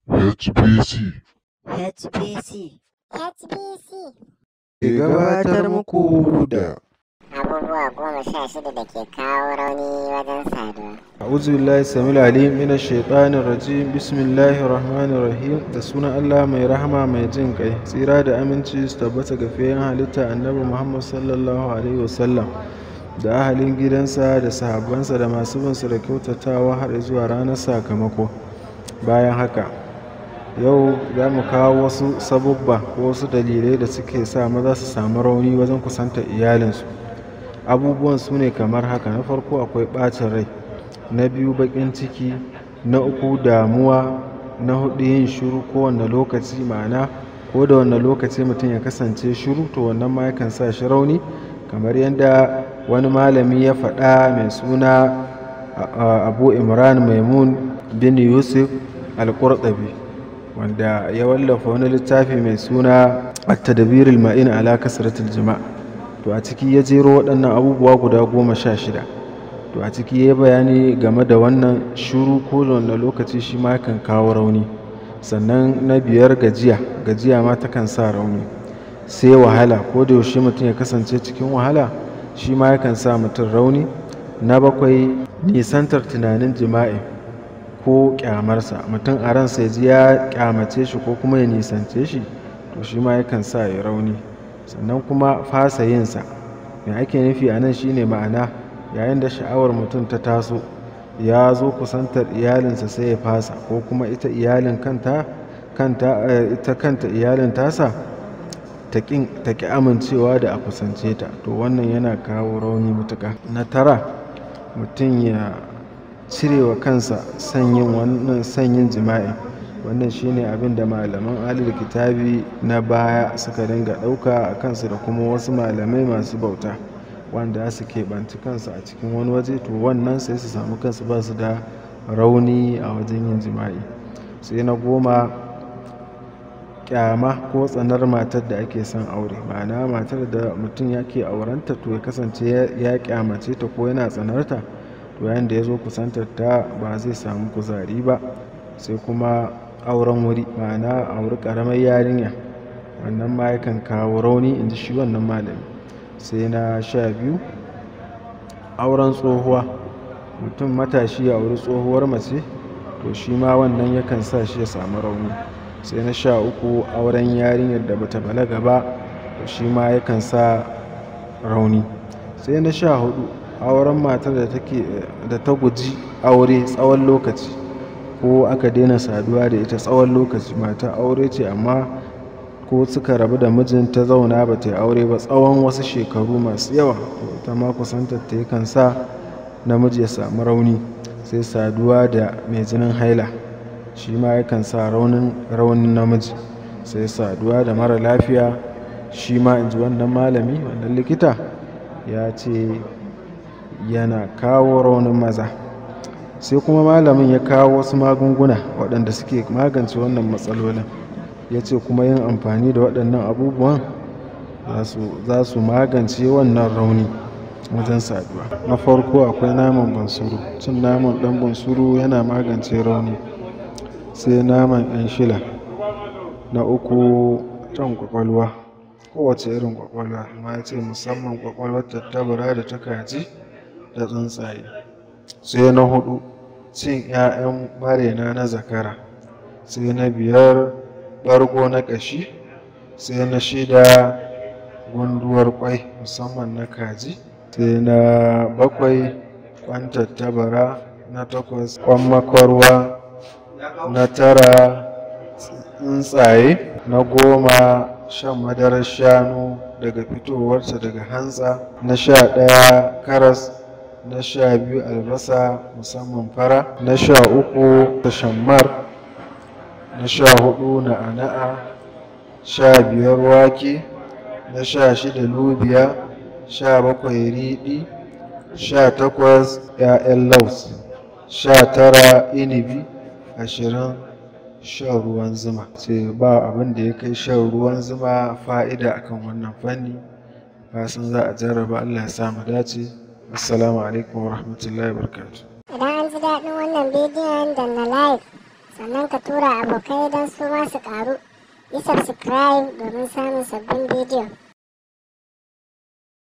HBC HBC HBC ke gabatar muku da abubuwa goma sha shida da ke kawo rauni wajen saduwa. a'udhu billahi samil alim mina shaitanir rajim bismillahir rahmanir rahim da sunan Allah mai rahama mai jin kai tsira da aminci su tabbata ga fiyen halitta annabi Muhammad sallallahu alaihi wasallam da ahalin gidansa da sahabbansa da masu bin su da kyautatawa har zuwa ranar sakamako bayan haka yau za mu kawo wasu sabubba ko wasu dalilai da suke sa maza su samu rauni wajen kusantar iyalinsu abubuwan su ne kamar haka na farko akwai ɓacin rai na biyu baƙin ciki na uku damuwa na hudu yin shiru kowane lokaci ma'ana ko da wanne lokaci mutum ya kasance shiru to wannan ma yakan sa shi rauni kamar yadda wani malami ya faɗa mai suna abu imran maimun bin yusuf al-qurtabi wanda ya wallafa wani littafi mai suna at-tadbir al-ma'in ala kasratil jima' to a ciki ya jero waɗannan abubuwa guda goma sha shida to a ciki ya bayani game da wannan shuru ko da wanda lokaci shi ma kan kawo rauni sannan na biyar gajiya gajiya ma takan sa rauni sai wahala ko da yaushe mutum ya kasance cikin wahala shi ma yakan sa mutum rauni na bakwai nisantar tunanin jima'i ko kyamarsa mutum a ransa ya ji ya kyamace shi ko kuma ya nisance shi to shi ma yakan sa ya rauni sannan kuma fasa yinsa mai ake nufi a nan shine ma'ana yayin da sha'awar mutum ta taso ya zo kusantar iyalinsa sai ya fasa ko kuma ita iyalin kanta kanta ita kanta iyalin tasa ta ƙi amincewa da a kusance ta to wannan yana kawo rauni matuƙa na tara mutum ya cire wa kansa sanyin wannan sanyin jima'i wannan shine abin da malaman alil kitabi na baya suka dinga ɗauka a kansu da kuma wasu malamai masu bauta wanda su keɓanci kansu a cikin wani waje to wannan sai su samu kansu ba su da rauni a wajen yin jima'i sai na goma kyama ko tsanar matar da ake son aure ma'ana matar da mutum yake aurenta to ya kasance ya kyamace ta ko yana tsanarta to yayin da ya zo kusantar ta ba zai samu kuzari ba sai kuma auren wuri ma'ana auri karamar yarinya wannan ma yakan kawo rauni in ji shi wannan malami sai na sha biyu auren tsohuwa mutum matashi ya auri tsohuwar mace to shi ma wannan yakan sa shi ya samu rauni sai na sha uku auren yarinyar da bata balaga ba to shi ma yakan sa rauni sai na sha hudu auren matar da ta guji aure tsawon lokaci ko aka daina saduwa da ita tsawon lokaci mata aure ce amma ko suka rabu da mijin ta zauna ba ta yi aure ba tsawon wasu shekaru masu yawa ta ma kusantar ta yakan sa namiji ya samu rauni sai saduwa da mai jinin haila shi ma yakan sa raunin raunin namiji sai saduwa da mara lafiya shi ma in ji wannan malami wannan likita ya ce yana kawo raunin maza sai kuma malamin ya kawo wasu magunguna waɗanda suke magance wannan matsalolin ya ce kuma yin amfani da waɗannan abubuwan za su magance wannan rauni wajen saduwa na farko akwai naman bansuru cin naman ɗan bansuru yana magance rauni sai naman ɗan shila na uku can kwakwalwa kowace irin kwakwalwa amma ya ce musamman kwakwalwar tattabara da ta kaji da tsuntsaye sai na hudu cin 'ya'yan marena na zakara sai na biyar ɓargo na ƙashi sai na shida gunduwar kwai musamman na kaji sai na bakwai kwan tattabara na takwas kwan makwarwa na tara tsuntsaye na goma shan madarar shanu daga fitowarta daga hantsa na sha ɗaya karas na sha biyu albasa musamman fara na sha uku tashammar na sha hudu na'ana'a sha biyar wake na sha shida lubiya sha bakwai riɗi sha takwas 'ya'yan laus sha tara inibi ashirin shan ruwan zuma ce ba abin da ya kai shan ruwan zuma fa'ida akan wannan fanni fasin za a jarraba allah ya samu dace assalamu alaikum wa rahmatullahi wa Idan an ji daɗin wannan bidiyon da na like, sannan ka tura abokai don su ma su ƙaru yi subscribe domin samun sabbin bidiyo